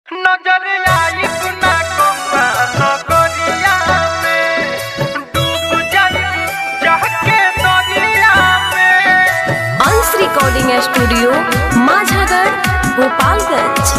नजर आई गुना कोमा नगरिया में डूब जाई जाके दरिया में अंश रिकॉर्डिंग स्टूडियो माझागढ़ गोपालगंज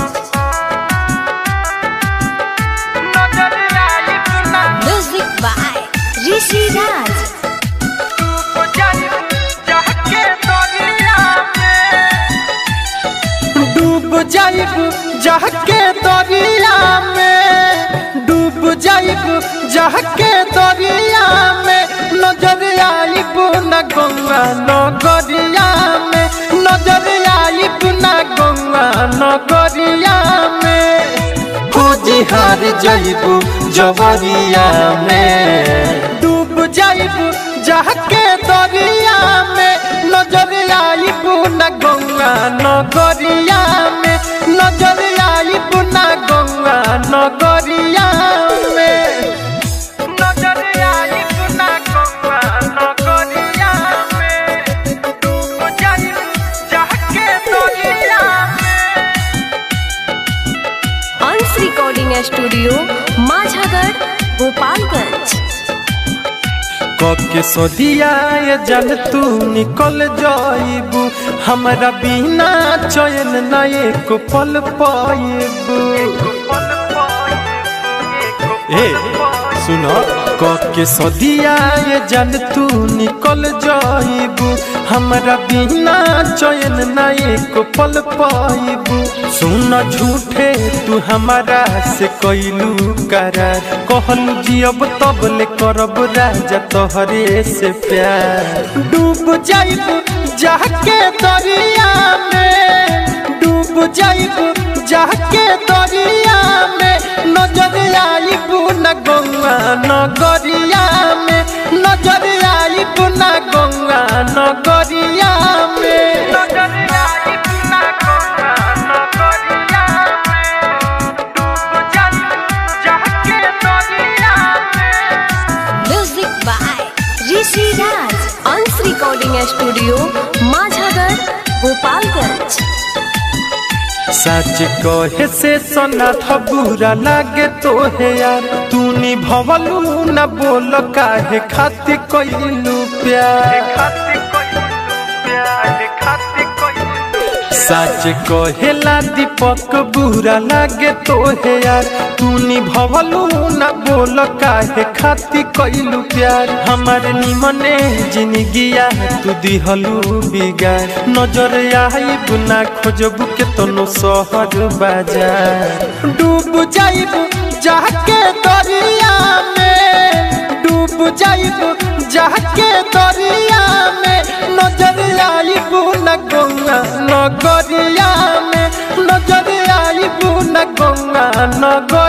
नजर आई गुना म्यूजिक बाय ऋषि राज डूब जाई जाके दरिया में डूब जाइब जाके दरिया में डूब जाइब जाके दरिया में नजर आइब न गंगा नगरिया में नजर आइब न गंगा नगरिया में खोज हार जाइब जवरिया में डूब जाइब जाके दरिया में नजर आइब न गंगा नगरिया में नजर आइब न गंगा नगरिया में नजर आइब न गंगा नगरिया में डूब जाइब जाके दरिया में अंश रिकॉर्डिंग स्टूडियो माझागढ़ गोपालगंज कके सदिया ये जल तू निकल जाइबू हमरा बिना चयन न एक पल पाइबू ए सुनो कके सदिया ये जल तू निकल जाइबू हमरा बिना चयन न एक पल पाइबू सुन झूठे तू हमारा से कैलू करार कहलू जियब तब ले करब राजा तोहरे से प्यार डूब जाइब जाके दरिया में डूब जाइब जाके दरिया में नजर आइब न गंगा नगरिया में नजर आइब न गंगा नगरिया में नजर आइब न गंगा नगरिया में डूब जाइब जाके दरिया में music by Rishi Raj Ansh recording studio Majhagarh Gopalganj सच कहे से सोना था बुरा लागे तो है यार तू निभवलू न बोल काहे खातिर कोइलू प्यार सच कहेला दीपक बुरा लागे तो है यार तू निभवलू न बोल काहे खातिर कोइलू प्यार हमारे निमने जिंदगिया तू दिहलू बिगार नजर आइब ना खोजबू के तनो शहर बाजार डूब जाइब जाके दरिया में डूब जाइब जाके दरिया में नजर आइब न गंगा नगरिया में नजर आइब न गंगा नगर